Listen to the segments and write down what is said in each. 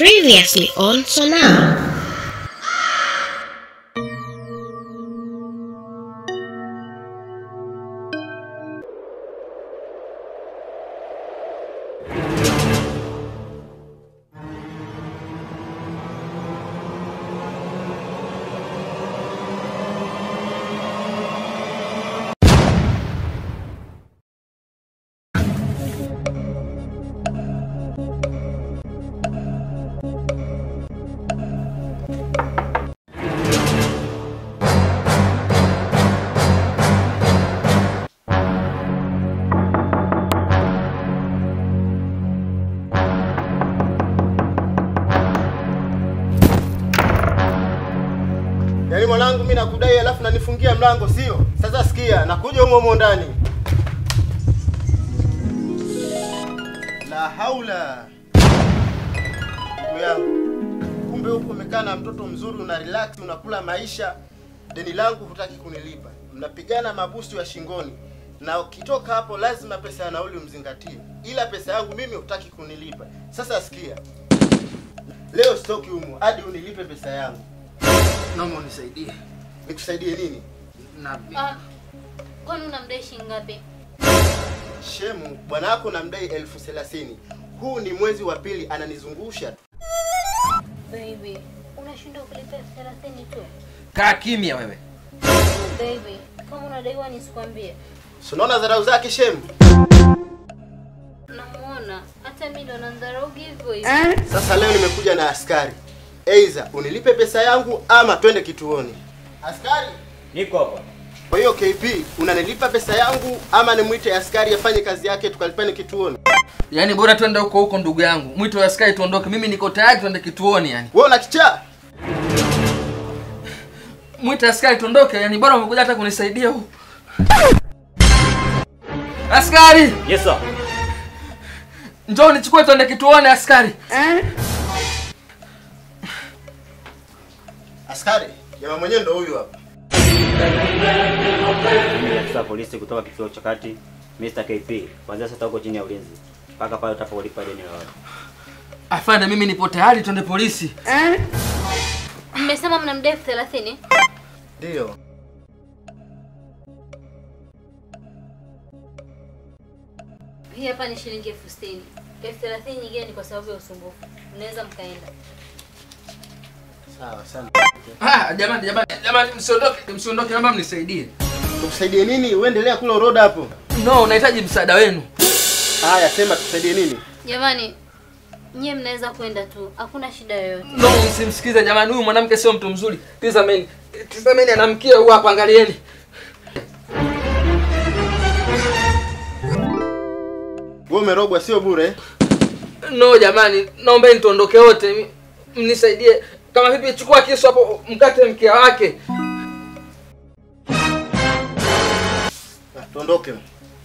Previously on Sonar. Yaani mwanangu, mimi nakudai alafu nanifungia mlango, sio? Sasa sikia, nakuja humo humo ndani. La haula. Ndugu yangu, kumbe huko umekaa na mtoto mzuri, una relax, unakula maisha. Deni langu hutaki kunilipa, mnapigana mabusu ya shingoni, na ukitoka hapo lazima pesa ya nauli umzingatie, ila pesa yangu mimi hutaki kunilipa. Sasa sikia, leo sitoki humo hadi unilipe pesa yangu. Naomba unisaidie. Nikusaidie nini? Na Ah, kwani unamdai shilingi ngapi? Shemu, bwana wako namdai elfu thelathini. Huu ni mwezi wa pili ananizungusha. Baby, unashindwa kulipa elfu thelathini tu. kaa kimya wewe. Baby, kama unadaiwa nisikwambie. Si unaona dharau zake Shemu? Namuona hata mimi ndo nandharau hivyo hivyo. Sasa leo nimekuja na askari, aidha unilipe pesa yangu ama twende kituoni. Askari, Niko hapa. kwa hiyo KP unanilipa pesa yangu ama nimwite askari afanye kazi yake tukalipane kituoni? Yaani bora twende huko huko ndugu yangu. Mwito wa askari tuondoke. Mimi niko tayari twende kituoni yani. Wewe una kichaa? Mwito wa askari tuondoke yani bora umekuja hata kunisaidia huko. Askari, Yes sir. njoo nichukue twende kituoni askari. Askari, jamaa mwenyewe ndo huyu hapa. Mimi ni afisa wa polisi kutoka kituo cha kati Mr. KP. Kuanzia sasa uko chini ya ulinzi mpaka pale utakapolipa deni la watu. Afande, mimi nipo tayari twende polisi. Mmesema mnamdai elfu thelathini? Ndio. Hii hapa ni shilingi elfu sitini. Elfu thelathini nyingine ni kwa sababu ya usumbufu. Mnaweza mkaenda. Sawa sana. Ah, jamani jamani jamani msiondoke, msiondoke naomba mnisaidie. Tukusaidie nini? Uendelea kula uroda hapo. No, nahitaji msaada wenu. Haya, sema tukusaidie nini? Jamani, nyie mnaweza kwenda tu. Hakuna shida yoyote. No, msimsikize jamani, huyu mwanamke sio mtu mzuri. Tizameni. Tizameni anamkia huyu hapa, angalieni. Wewe umerogwa sio bure. No jamani, naombeni tuondoke wote. Mi- Mnisaidie. Kama vipi chukua kisu hapo mkate mkia wake. Ah, Tuondoke.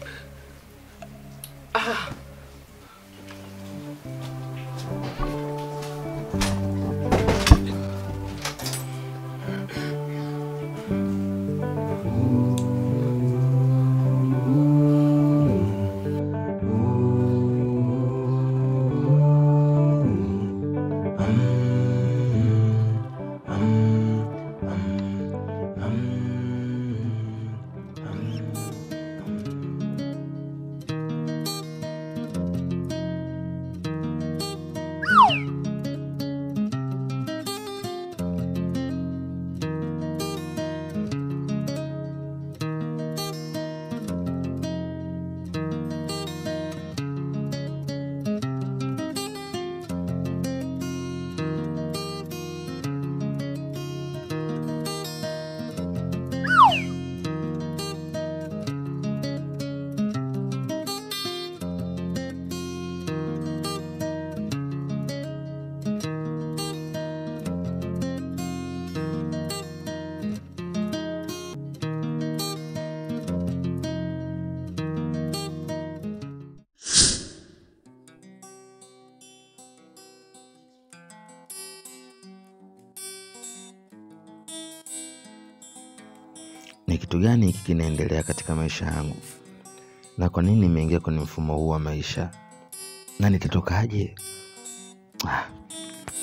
ni kitu gani hiki kinaendelea katika maisha yangu na kwa nini nimeingia kwenye mfumo huu wa maisha na nitatokaje ah.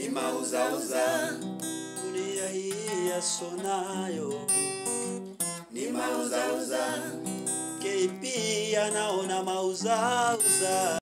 ni mauzauza dunia hii yasonayo ni mauzauza KP anaona mauzauza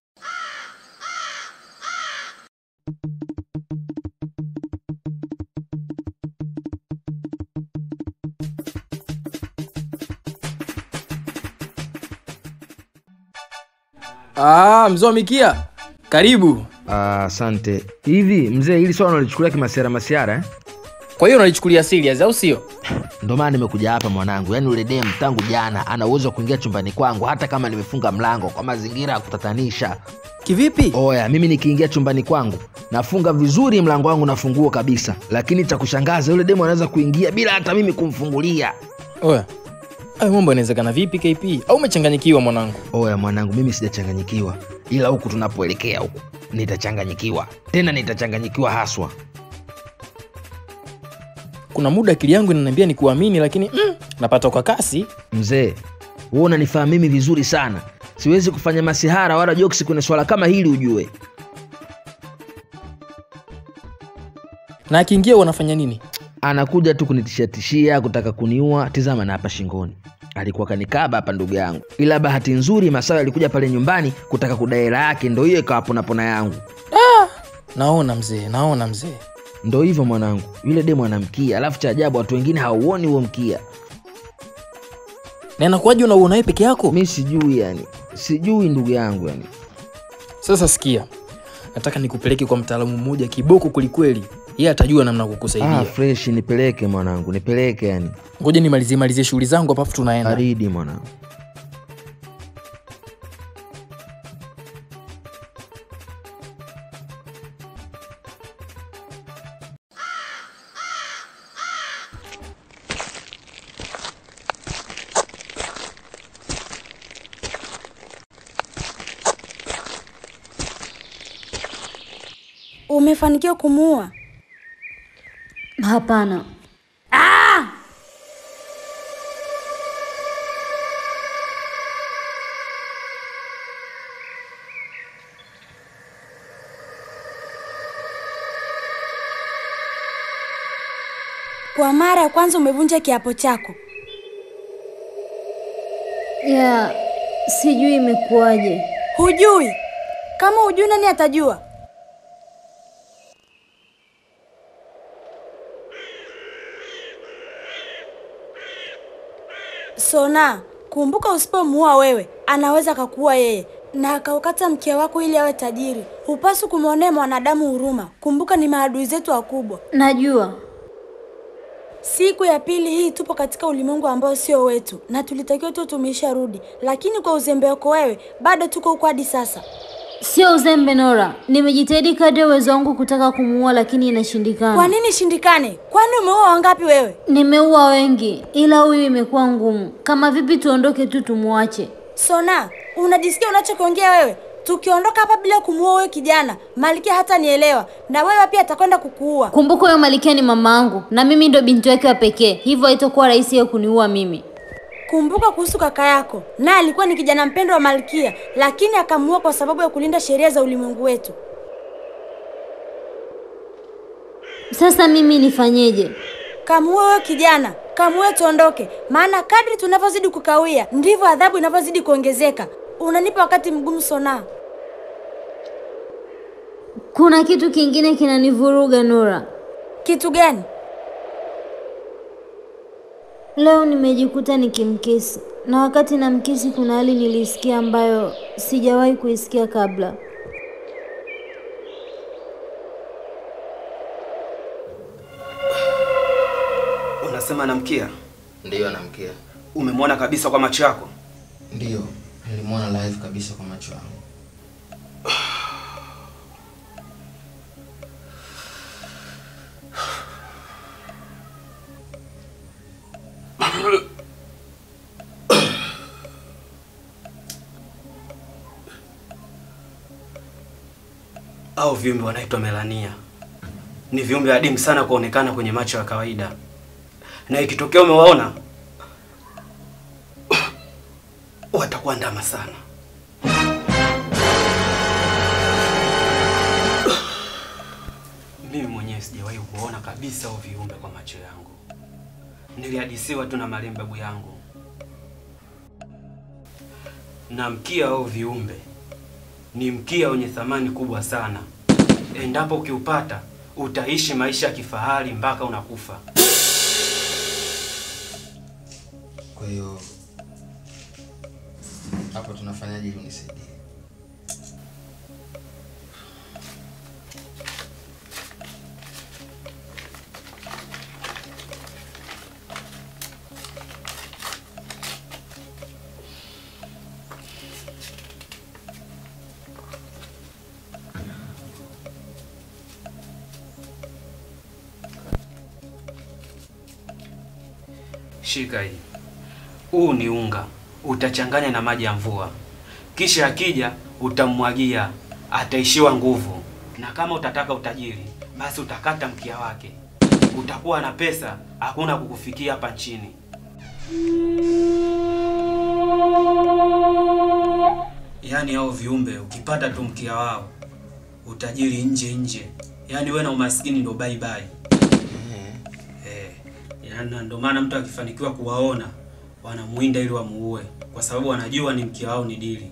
Ah, mzee wa Mikia, karibu. Ah, Asante. Hivi mzee, hili swala unalichukulia kimasiara masiara eh? Kwa hiyo unalichukulia serious au sio? Ndio maana nimekuja hapa mwanangu. Yaani ule dem tangu jana ana uwezo wa kuingia chumbani kwangu hata kama nimefunga mlango kwa mazingira ya kutatanisha. Kivipi? Oya, mimi nikiingia chumbani kwangu nafunga vizuri mlango wangu na funguo kabisa, lakini cha kushangaza yule demu anaweza kuingia bila hata mimi kumfungulia. Oya, hayo mambo yanawezekana vipi KP? Au umechanganyikiwa mwanangu? Oya mwanangu, mimi sijachanganyikiwa, ila huku tunapoelekea huku nitachanganyikiwa, tena nitachanganyikiwa haswa. Kuna muda akili yangu inaniambia nikuamini, lakini mm, napata kwa kasi. Mzee, wewe unanifaa mimi vizuri sana, siwezi kufanya masihara wala jokes kwenye swala kama hili ujue. Na akiingia wanafanya nini? Anakuja tu kunitishatishia kutaka kuniua. Tizama na hapa shingoni alikuwa kanikaba hapa ndugu yangu, ila bahati nzuri Masawe alikuja pale nyumbani kutaka kudai hela yake, ndo hiyo ikawa ponapona yangu. Naona mzee, naona mzee. Ndo hivyo mwanangu, yule demu anamkia, alafu cha ajabu watu wengine hauoni huo mkia. Na inakuwaje unauona wewe peke yako? Mi sijui yani, sijui ndugu yangu yani. Sasa sikia, nataka nikupeleke kwa mtaalamu mmoja kiboko kwelikweli, yeye atajua namna ya kukusaidia. Ah, fresh, nipeleke mwanangu, nipeleke yani. Ngoja nimalizie malizie shughuli zangu hapa, afu tunaenda. Baridi mwanangu. Umefanikiwa kumuua? Hapana, Kwa mara ya kwanza umevunja kiapo chako. ya sijui imekuwaje. Hujui? Kama hujui, nani atajua? Sona, kumbuka, usipomuua wewe, anaweza akakuua yeye na akaukata mkia wako ili awe tajiri. Hupaswi kumwonea mwanadamu huruma. Kumbuka, ni maadui zetu wakubwa. Najua Siku ya pili hii tupo katika ulimwengu ambao sio wetu, na tulitakiwa tu tumesharudi, lakini kwa uzembe wako wewe bado tuko huko hadi sasa. sio uzembe, Nora. Nimejitahidi kadri ya uwezo wangu kutaka kumuua, lakini inashindikana. Kwa nini shindikane? Kwani umeua wangapi wewe? Nimeua wengi, ila huyu imekuwa ngumu. Kama vipi tuondoke tu tumwache? Sona, unajisikia unachokiongea wewe? Tukiondoka hapa bila kumuua wewe kijana, Malkia hata nielewa, na wewe pia atakwenda kukuua. Kumbuka huyo Malikia ni mama yangu na mimi ndo binti wake wa pekee, hivyo haitakuwa rahisi yeye kuniua mimi. Kumbuka kuhusu kaka yako, naye alikuwa ni kijana mpendwa wa Malkia, lakini akamuua kwa sababu ya kulinda sheria za ulimwengu wetu. Sasa mimi nifanyeje? Kamuue wewe kijana, kamuue tuondoke, maana kadri tunavyozidi kukawia ndivyo adhabu inavyozidi kuongezeka. Unanipa wakati mgumu Sona. Kuna kitu kingine kinanivuruga Nora. Kitu gani? Leo nimejikuta nikimkisi, na wakati namkisi kuna hali nilisikia ambayo sijawahi kuisikia kabla. Unasema anamkia? Ndiyo, anamkia. Umemwona kabisa kwa macho yako? Ndiyo, nilimwona live kabisa kwa macho yangu. Au viumbe wanaitwa melania. Ni viumbe adimu sana kuonekana kwenye macho ya kawaida, na ikitokea umewaona watakuwa ndama sana. Mimi mwenyewe kabisa hao viumbe kwa macho yangu, nilihadisiwa tu na marehemu babu yangu. Na mkia hao viumbe ni mkia wenye thamani kubwa sana. Endapo ukiupata utaishi maisha ya kifahari mpaka unakufa. Kwa hiyo hapo tunafanyaje ili unisaidie? Shika hii. Huu ni unga, utachanganya na maji ya mvua, kisha akija utamwagia, ataishiwa nguvu. Na kama utataka utajiri, basi utakata mkia wake, utakuwa na pesa, hakuna kukufikia hapa nchini. Yaani hao viumbe ukipata tu mkia wao, utajiri nje nje, yaani wewe na umaskini ndo bye bye. Eh, yaani ndio maana mtu akifanikiwa kuwaona wanamuinda ili wamuue, kwa sababu wanajua ni mkia wao ni dili.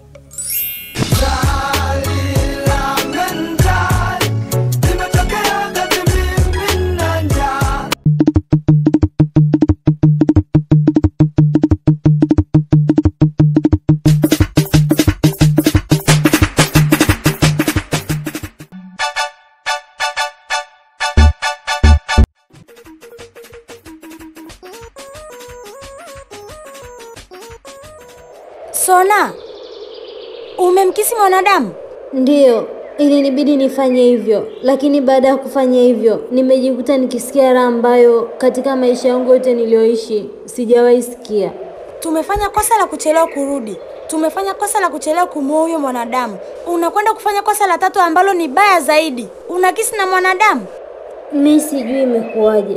Sona, umemkisi mwanadamu? Ndiyo, ilinibidi nifanye hivyo, lakini baada ya kufanya hivyo nimejikuta nikisikia raha ambayo katika maisha yangu yote niliyoishi sijawahi sikia. Tumefanya kosa la kuchelewa kurudi, tumefanya kosa la kuchelewa kumuoa huyo mwanadamu. Unakwenda kufanya kosa la tatu ambalo ni baya zaidi, unakisi na mwanadamu. Mi sijui imekuwaje.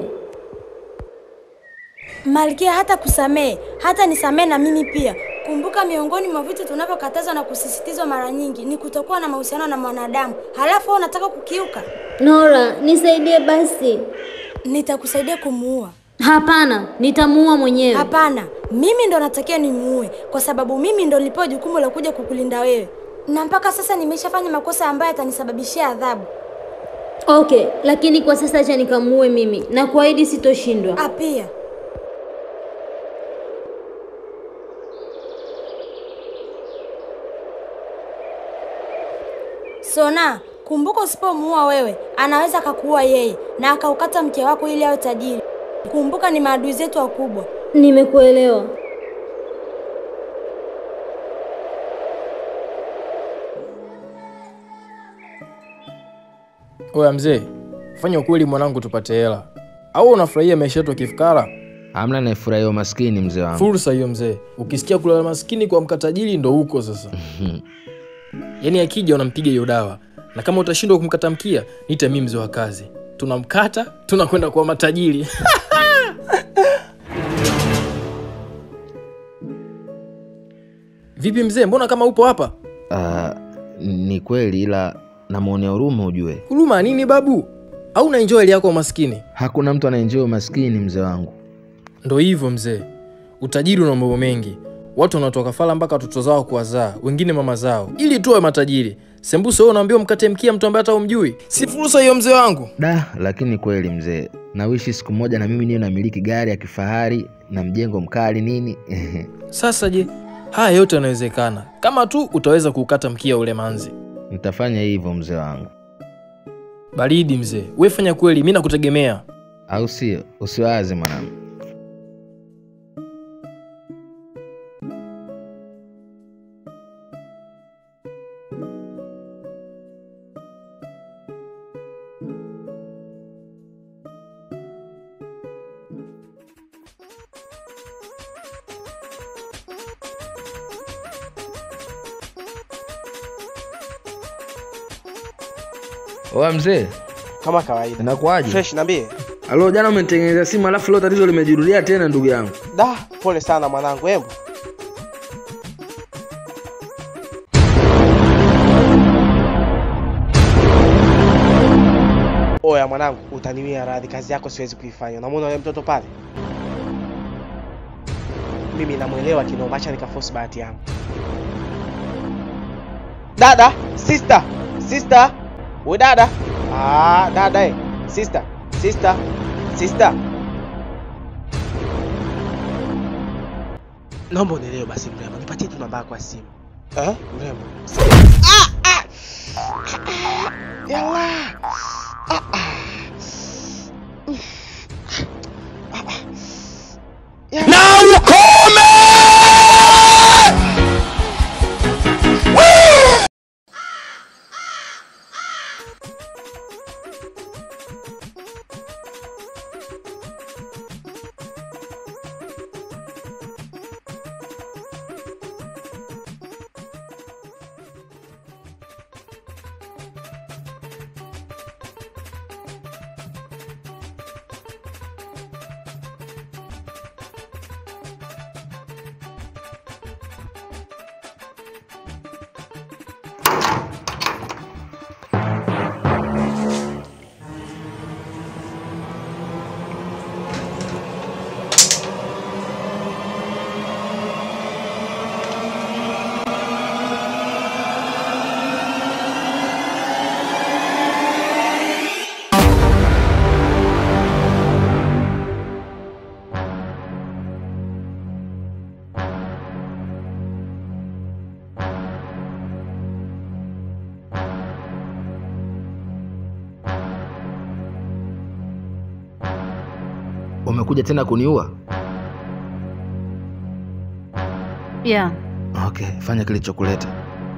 Malkia hata kusamehe, hata nisamehe na mimi pia. Kumbuka, miongoni mwa vitu tunavyokatazwa na kusisitizwa mara nyingi ni kutokuwa na mahusiano na mwanadamu, halafu wewe unataka kukiuka. Nora, nisaidie basi. Nitakusaidia kumuua. Hapana, nitamuua mwenyewe. Hapana, mimi ndo natakiwa nimuue, kwa sababu mimi ndo nilipewa jukumu la kuja kukulinda wewe, na mpaka sasa nimeshafanya makosa ambayo yatanisababishia adhabu. Okay, lakini kwa sasa acha nikamuue mimi na kuahidi sitoshindwa. Ah, pia Sona, kumbuka, usipomuua wewe anaweza akakuua yeye na akaukata mke wako ili awe tajiri. Kumbuka, ni maadui zetu wakubwa. Nimekuelewa. Oya mzee, fanya ukweli mwanangu, tupate hela. Au unafurahia maisha yetu ya kifukara? Hamna anayefurahia umaskini mzee wangu. Fursa hiyo mzee, ukisikia kulala maskini kwa mkatajiri ndo huko sasa. Yaani akija unampiga hiyo dawa, na kama utashindwa kumkata mkia, niite mimi mzee wa kazi, tunamkata tunakwenda kwa matajiri. Vipi mzee, mbona kama upo hapa? Ah, ni kweli ila namwonea huruma ujue. Huruma nini babu? Au na enjoy hali yako umaskini? Hakuna mtu anaenjoy umaskini mzee wangu. Ndo hivyo mzee, utajiri una mambo mengi. Watu wanatoa kafara mpaka watoto zao kuwazaa, wengine mama zao, ili tuwe matajiri. Sembuse wewe unaambiwa mkate mkia mtu ambaye hata umjui? Si fursa hiyo mzee wangu. Da, lakini kweli mzee, nawishi siku moja na mimi niwe namiliki gari ya kifahari na mjengo mkali nini. Sasa je, haya yote yanawezekana kama tu utaweza kuukata mkia ule manzi. Nitafanya hivyo mzee wangu, Baridi mzee, we fanya kweli, mi nakutegemea. au sio? Usiwaze mwanangu. Oa mzee, kama kawaida. inakuwaje? Fresh, niambie. Alo, jana umenitengenezea simu alafu leo tatizo limejirudia tena ndugu yangu. Da, pole sana mwanangu. Hebu oya Oya mwanangu, utaniwia radhi, kazi yako siwezi kuifanya. Unamwona yule mtoto pale? Mimi namwelewa kinoma, acha nikaforce bahati yangu. Dada, sister, sister, we dada. Ah, dada eh, sister, sister, sister. Naomba unielewe basi mrembo, nipatie tu namba yako ya simu. Eh, mrembo. Ah, ah. Yalla. Ah, ah. Now you call me! umekuja tena kuniua Yeah. okay fanya kilichokuleta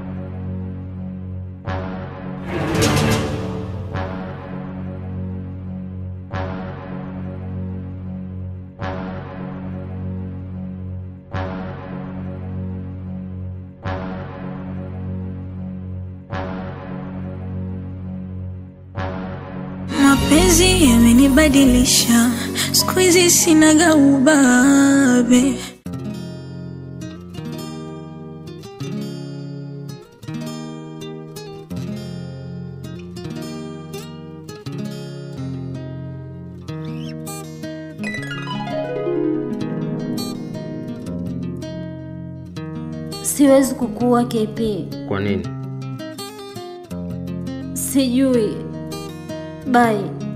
Mapenzi yamenibadilisha, siku hizi sinaga ubabe. Siwezi kukuua KP. kwa nini Sijui. Bye.